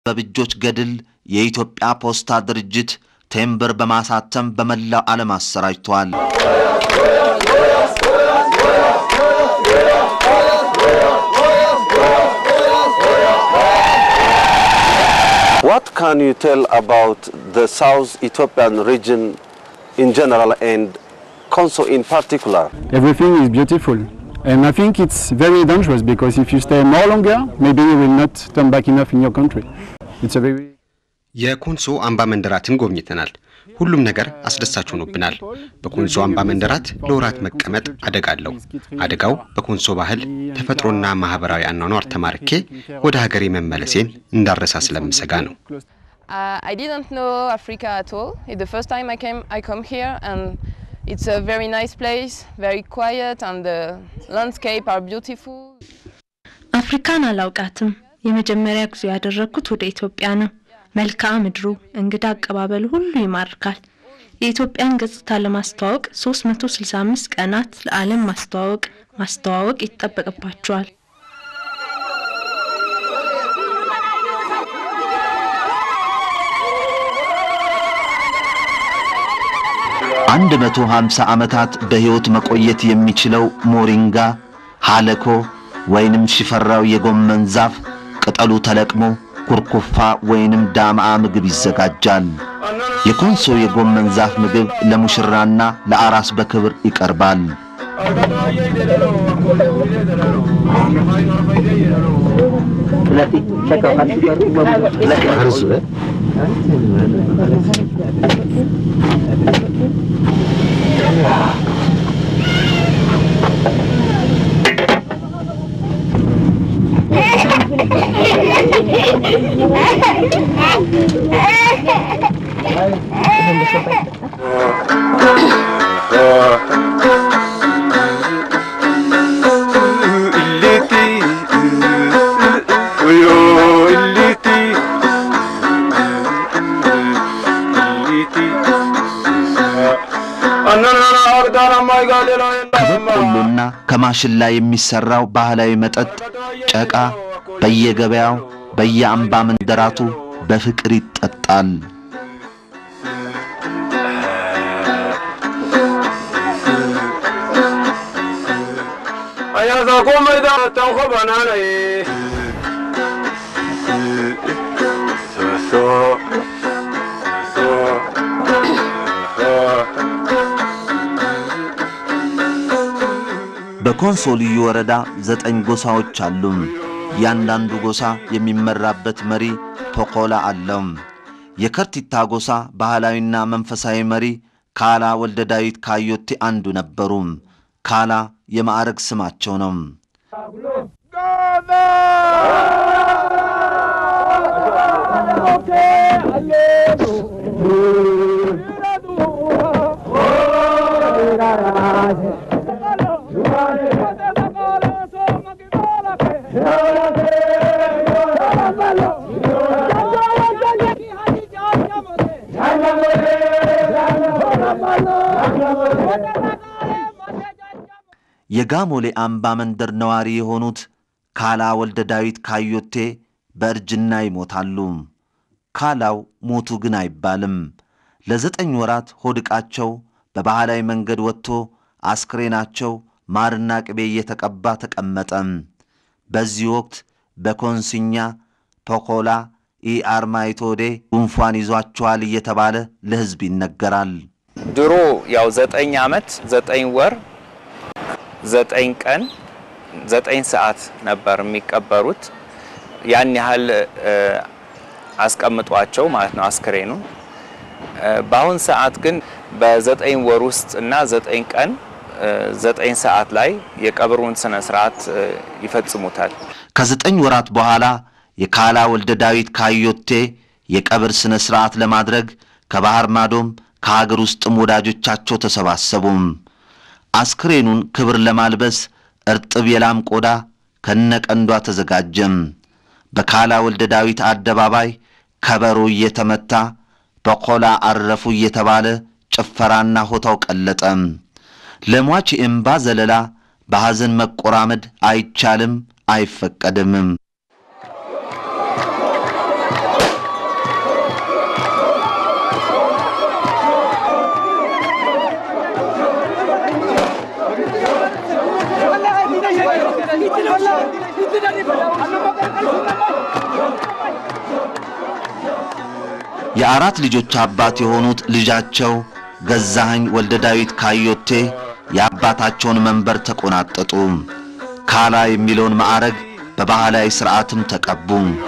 በብጆች ገድል የኢትዮጵያ ፖስታ ድርጅት ቴምብር በማሳተም በመላው ዓለም አሰራጭቷል። What can you tell about the South Ethiopian region in general and Konso in particular? Everything is beautiful. And I think it's very dangerous because if you stay more longer, maybe you will not turn back enough in your country. It's a very የኮንሶ አምባ መንደራትን ጎብኝተናል። ሁሉም ነገር አስደሳች ሆኖብናል። በኮንሶ አምባ መንደራት ለወራት መቀመጥ አደጋ አለው። አደጋው በኮንሶ ባህል፣ ተፈጥሮና ማህበራዊ አኗኗር ተማርኬ ወደ ሀገሬ መመለሴን እንዳረሳ ስለምሰጋ ነው። Uh, I didn't know Africa at all. It's the first time I came. I come here, and it's a very nice place, very quiet, and the landscape are beautiful. አፍሪካን አላውቃትም። የመጀመሪያ ጉዞ ያደረግኩት ወደ ኢትዮጵያ ነው። መልክዓ ምድሩ፣ እንግዳ አቀባበሉ ሁሉ ይማርካል። የኢትዮጵያን ገጽታ ለማስተዋወቅ 365 ቀናት ለዓለም ማስተዋወቅ ማስተዋወቅ ይጠበቅባቸዋል። አንድ መቶ ሃምሳ ዓመታት በሕይወት መቆየት የሚችለው ሞሪንጋ ሃለኮ ወይንም ሽፈራው የጎመን ዛፍ ቅጠሉ ተለቅሞ ኩርኩፋ ወይንም ዳምአ ምግብ ይዘጋጃል። የኮንሶ የጎመን ዛፍ ምግብ ለሙሽራና ለአራስ በክብር ይቀርባል። ከበቆሎና ከማሽላ የሚሰራው ባህላዊ መጠጥ ጨቃ በየገበያው በየአምባ መንደራቱ በፍቅር ይጠጣል። በኮንሶ ልዩ ወረዳ ዘጠኝ ጎሳዎች አሉ። እያንዳንዱ ጎሳ የሚመራበት መሪ ፖኮላ አለው። የከርቲታ ጎሳ ባህላዊና መንፈሳዊ መሪ ካላ ወልደ ዳዊት ካዮቴ አንዱ ነበሩ። ካላ የማዕረግ ስማቸው ነው። የጋሞሌ አምባ መንደር ነዋሪ የሆኑት ካላ ወልደ ዳዊት ካዮቴ በእርጅና ይሞታሉ። ካላው ሞቱ ግን አይባልም። ለዘጠኝ ወራት ሆድቃቸው በባህላዊ መንገድ ወጥቶ አስክሬናቸው ማርና ቅቤ እየተቀባ ተቀመጠ። በዚህ ወቅት በኮንስኛ ፖኮላ ኢአርማይቶዴ ጉንፋን ይዟቸዋል እየተባለ ለሕዝብ ይነገራል። ድሮ ያው ዘጠኝ ዓመት ዘጠኝ ወር ዘጠኝ ቀን ዘጠኝ ሰዓት ነበር የሚቀበሩት። ያን ያህል አስቀምጧቸው ማለት ነው አስክሬኑ። በአሁን ሰዓት ግን በዘጠኝ ወር ውስጥ እና ዘጠኝ ቀን ዘጠኝ ሰዓት ላይ የቀብሩን ስነ ስርዓት ይፈጽሙታል። ከዘጠኝ ወራት በኋላ የካላ ወልደ ዳዊት ካዮቴ የቀብር ሥነ ሥርዓት ለማድረግ ከባህር ማዶም ከሀገር ውስጥም ወዳጆቻቸው ተሰባሰቡም። አስክሬኑን ክብር ለማልበስ እርጥብ የላም ቆዳ ከነቀንዷ ተዘጋጀም። በካላ ወልደ ዳዊት አደባባይ ከበሮ እየተመታ በቆላ አረፉ እየተባለ ጭፈራና ሆታው ቀለጠ። ለሟች የእምባ ዘለላ በሐዘን መቆራመድ አይቻልም አይፈቀድምም። የአራት ልጆች አባት የሆኑት ልጃቸው ገዛኸኝ ወልደ ዳዊት ካዮቴ የአባታቸውን መንበር ተቆናጠጡ። ካላ የሚለውን ማዕረግ በባህላዊ ሥርዓትም ተቀቡ።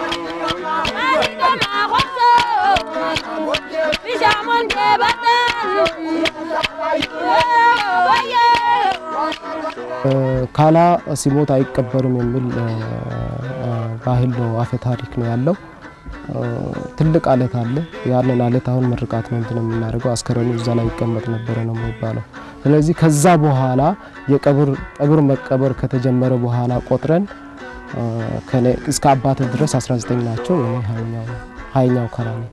ካላ ሲሞት አይቀበርም የሚል ባህል ነው፣ አፈ ታሪክ ነው ያለው። ትልቅ አለት አለ። ያንን አለት አሁን ምርቃት ነው እንትን የምናደርገው አስከሬኑ እዛ ላይ ይቀመጥ ነበረ ነው የሚባለው። ስለዚህ ከዛ በኋላ የቀብር ቀብር መቀበር ከተጀመረ በኋላ ቆጥረን ከኔ እስከ አባት ድረስ 19 ናቸው። እኔ ሀያኛው ሀያኛው ካላ ነው።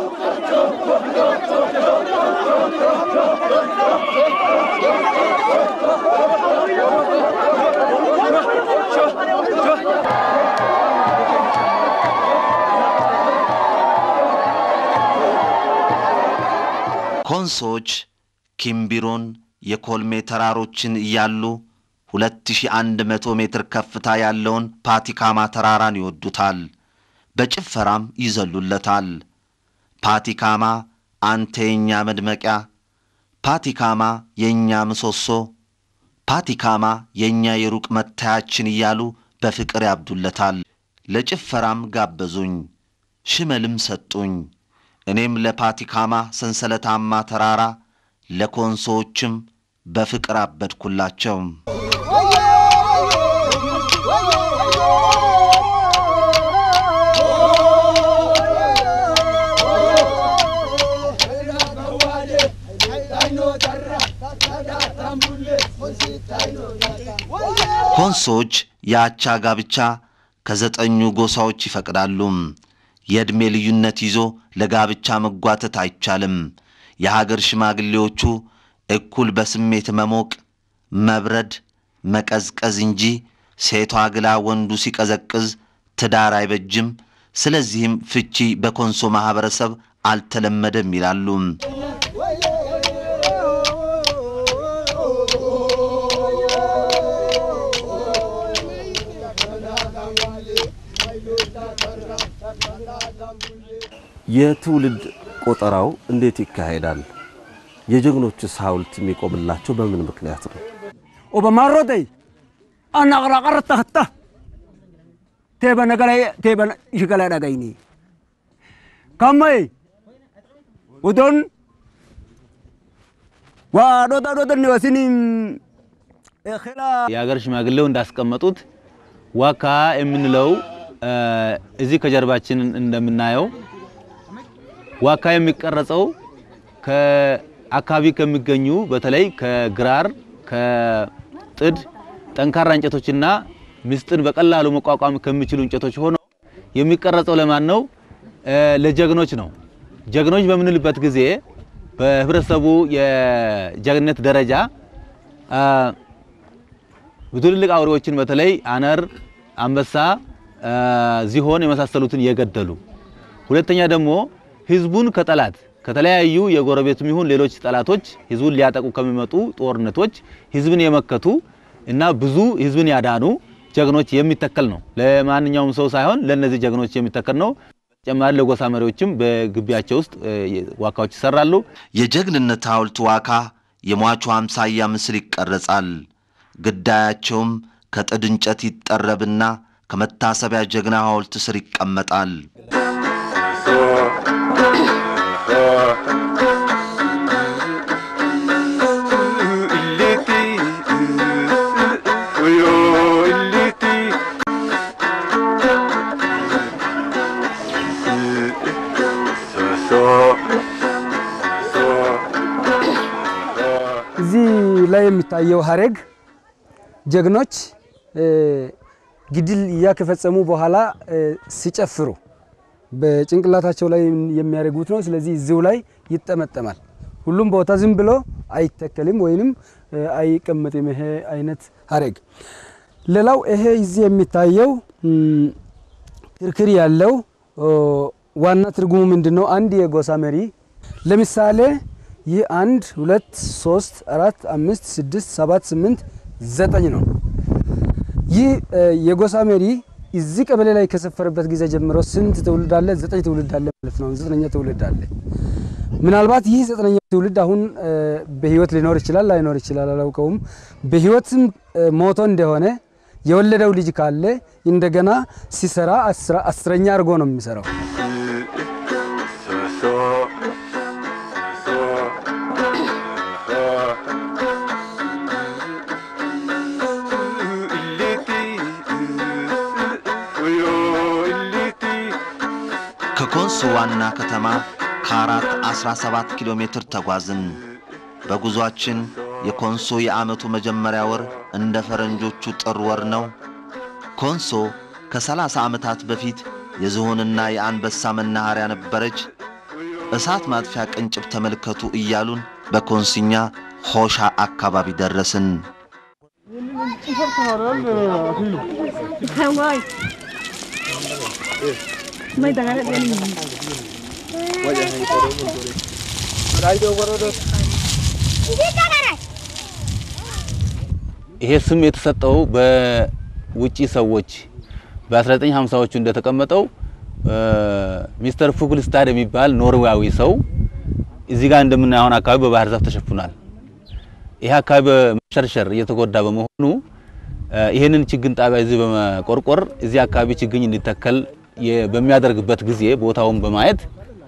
ኮንሶዎች ኪምቢሮን የኮልሜ ተራሮችን እያሉ 2100 ሜትር ከፍታ ያለውን ፓቲካማ ተራራን ይወዱታል። በጭፈራም ይዘሉለታል። ፓቲካማ አንተ የእኛ መድመቂያ፣ ፓቲካማ የእኛ ምሰሶ፣ ፓቲካማ የእኛ የሩቅ መታያችን እያሉ በፍቅር ያብዱለታል። ለጭፈራም ጋበዙኝ፣ ሽመልም ሰጡኝ። እኔም ለፓቲካማ ሰንሰለታማ ተራራ ለኮንሶዎችም በፍቅር አበድኩላቸው። ኮንሶዎች የአቻ ጋብቻ ከዘጠኙ ጎሳዎች ይፈቅዳሉ። የዕድሜ ልዩነት ይዞ ለጋብቻ መጓተት አይቻልም። የሀገር ሽማግሌዎቹ እኩል በስሜት መሞቅ፣ መብረድ፣ መቀዝቀዝ እንጂ ሴቷ ግላ ወንዱ ሲቀዘቅዝ ትዳር አይበጅም። ስለዚህም ፍቺ በኮንሶ ማኅበረሰብ አልተለመደም ይላሉ። የትውልድ ቆጠራው እንዴት ይካሄዳል? የጀግኖችስ ሐውልት የሚቆምላቸው በምን ምክንያት ነው? ኦበማሮተይ አናቅራቀረ ተኸታ ቴበነገላ ቴበነ ይሽገላ ዳጋይኒ ካማይ ውዶን ዋዶታ ዶተን ወሲኒ የሀገር ሽማግሌው እንዳስቀመጡት ዋካ የምንለው እዚህ ከጀርባችን እንደምናየው ዋካ የሚቀረጸው ከአካባቢ ከሚገኙ በተለይ ከግራር ከጥድ ጠንካራ እንጨቶችና ምስጥን በቀላሉ መቋቋም ከሚችሉ እንጨቶች ሆኖ የሚቀረጸው ለማን ነው? ለጀግኖች ነው። ጀግኖች በምንልበት ጊዜ በህብረተሰቡ የጀግንነት ደረጃ ትልልቅ አውሬዎችን በተለይ አነር፣ አንበሳ፣ ዝሆን የመሳሰሉትን የገደሉ ሁለተኛ ደግሞ ህዝቡን ከጠላት ከተለያዩ የጎረቤቱም ይሁን ሌሎች ጠላቶች ህዝቡን ሊያጠቁ ከሚመጡ ጦርነቶች ህዝብን የመከቱ እና ብዙ ህዝብን ያዳኑ ጀግኖች የሚተከል ነው። ለማንኛውም ሰው ሳይሆን ለነዚህ ጀግኖች የሚተከል ነው። ተጨማሪ ለጎሳ መሪዎችም በግቢያቸው ውስጥ ዋካዎች ይሰራሉ። የጀግንነት ሐውልት ዋካ የሟቹ አምሳያ ምስል ይቀረጻል። ግዳያቸውም ከጥድ እንጨት ይጠረብና ከመታሰቢያ ጀግና ሐውልት ስር ይቀመጣል። እዚህ ላይ የሚታየው ሀረግ ጀግኖች ግድል ከፈጸሙ በኋላ ሲጨፍሩ በጭንቅላታቸው ላይ የሚያደርጉት ነው። ስለዚህ እዚሁ ላይ ይጠመጠማል። ሁሉም ቦታ ዝም ብሎ አይተከልም ወይንም አይቀመጥም። ይሄ አይነት ሀረግ ሌላው ይሄ እዚህ የሚታየው ክርክር ያለው ዋና ትርጉሙ ምንድን ነው? አንድ የጎሳ መሪ ለምሳሌ ይህ አንድ ሁለት ሶስት አራት አምስት ስድስት ሰባት ስምንት ዘጠኝ ነው። ይህ የጎሳ መሪ እዚህ ቀበሌ ላይ ከሰፈረበት ጊዜ ጀምሮ ስንት ትውልድ አለ? ዘጠኝ ትውልድ አለ ማለት ነው። ዘጠነኛ ትውልድ አለ። ምናልባት ይህ ዘጠነኛ ትውልድ አሁን በህይወት ሊኖር ይችላል ላይኖር ይችላል፣ አላውቀውም። በህይወትም ሞቶ እንደሆነ የወለደው ልጅ ካለ እንደገና ሲሰራ አስረኛ አድርጎ ነው የሚሰራው። ከኮንሶ ዋና ከተማ ከአራት 17 ኪሎ ሜትር ተጓዝን። በጉዟችን የኮንሶ የዓመቱ መጀመሪያ ወር እንደ ፈረንጆቹ ጥር ወር ነው። ኮንሶ ከ30 ዓመታት በፊት የዝሆንና የአንበሳ መናኸሪያ ነበረች። እሳት ማጥፊያ ቅንጭብ ተመልከቱ እያሉን በኮንስኛ ሆሻ አካባቢ ደረስን። ይሄ ስም የተሰጠው በውጪ ሰዎች በ1950ዎቹ እንደተቀመጠው ሚስተር ፉግልስታድ የሚባል ኖርዌያዊ ሰው እዚህ ጋር እንደምናየው አሁን አካባቢ በባህር ዛፍ ተሸፍኗል። ይሄ አካባቢ በመሸርሸር እየተጎዳ በመሆኑ ይህንን ችግኝ ጣቢያ እዚህ በመቆርቆር እዚህ አካባቢ ችግኝ እንዲተከል በሚያደርግበት ጊዜ ቦታውን በማየት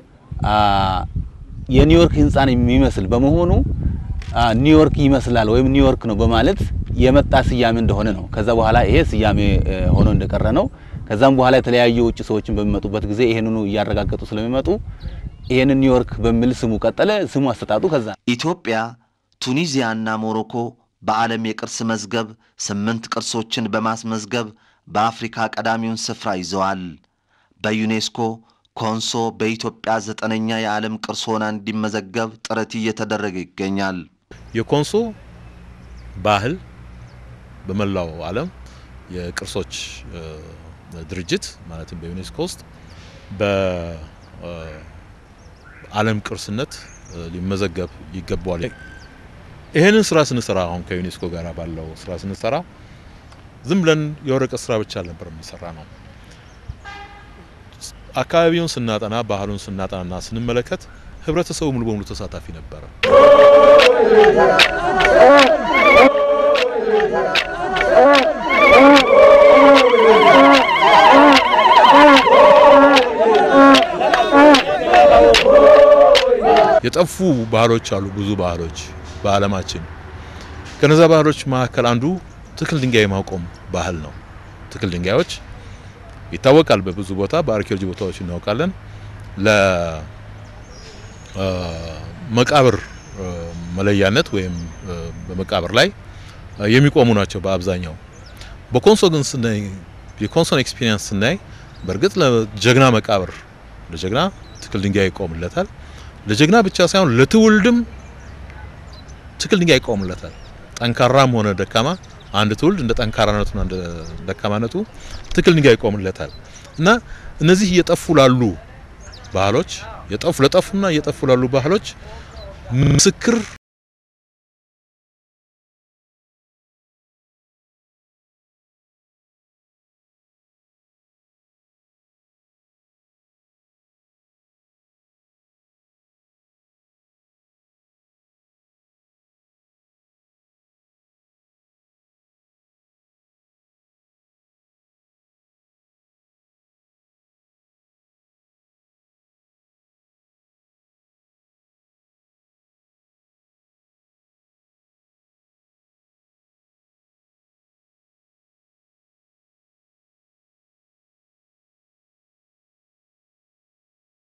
የኒውዮርክ ህንፃን የሚመስል በመሆኑ ኒውዮርክ ይመስላል ወይም ኒውዮርክ ነው በማለት የመጣ ስያሜ እንደሆነ ነው። ከዛ በኋላ ይሄ ስያሜ ሆኖ እንደቀረ ነው። ከዛም በኋላ የተለያዩ ውጭ ሰዎችን በሚመጡበት ጊዜ ይሄንኑ እያረጋገጡ ስለሚመጡ ይሄንን ኒውዮርክ በሚል ስሙ ቀጠለ። ስሙ አሰጣጡ ከዛ ኢትዮጵያ፣ ቱኒዚያና ሞሮኮ በዓለም የቅርስ መዝገብ ስምንት ቅርሶችን በማስመዝገብ በአፍሪካ ቀዳሚውን ስፍራ ይዘዋል። በዩኔስኮ ኮንሶ በኢትዮጵያ ዘጠነኛ የዓለም ቅርስ ሆና እንዲመዘገብ ጥረት እየተደረገ ይገኛል። የኮንሶ ባህል በመላው ዓለም የቅርሶች ድርጅት ማለትም በዩኔስኮ ውስጥ በዓለም ቅርስነት ሊመዘገብ ይገባዋል። ይህንን ስራ ስንሰራ አሁን ከዩኔስኮ ጋር ባለው ስራ ስንሰራ ዝም ብለን የወረቀት ስራ ብቻ አልነበር የሚሰራ ነው። አካባቢውን ስናጠና ባህሉን ስናጠናና ስንመለከት ህብረተሰቡ ሙሉ በሙሉ ተሳታፊ ነበረ። የጠፉ ባህሎች አሉ፣ ብዙ ባህሎች በዓለማችን። ከነዛ ባህሎች መካከል አንዱ ትክል ድንጋይ ማቆም ባህል ነው። ትክል ድንጋዮች ይታወቃል። በብዙ ቦታ በአርኪኦሎጂ ቦታዎች እናውቃለን። ለመቃብር መለያነት ወይም በመቃብር ላይ የሚቆሙ ናቸው በአብዛኛው። በኮንሶ ግን ስናይ የኮንሶን ኤክስፒሪየንስ ስናይ በእርግጥ ለጀግና መቃብር ለጀግና ትክል ድንጋይ ይቆምለታል። ለጀግና ብቻ ሳይሆን ለትውልድም ትክል ድንጋይ ይቆምለታል። ጠንካራም ሆነ ደካማ አንድ ትውልድ እንደ ጠንካራነቱና እንደ ደካማነቱ ትክል ድንጋይ ይቆምለታል እና እነዚህ እየጠፉ ላሉ ባህሎች የጠፉ ለጠፉና እየጠፉ ላሉ ባህሎች ምስክር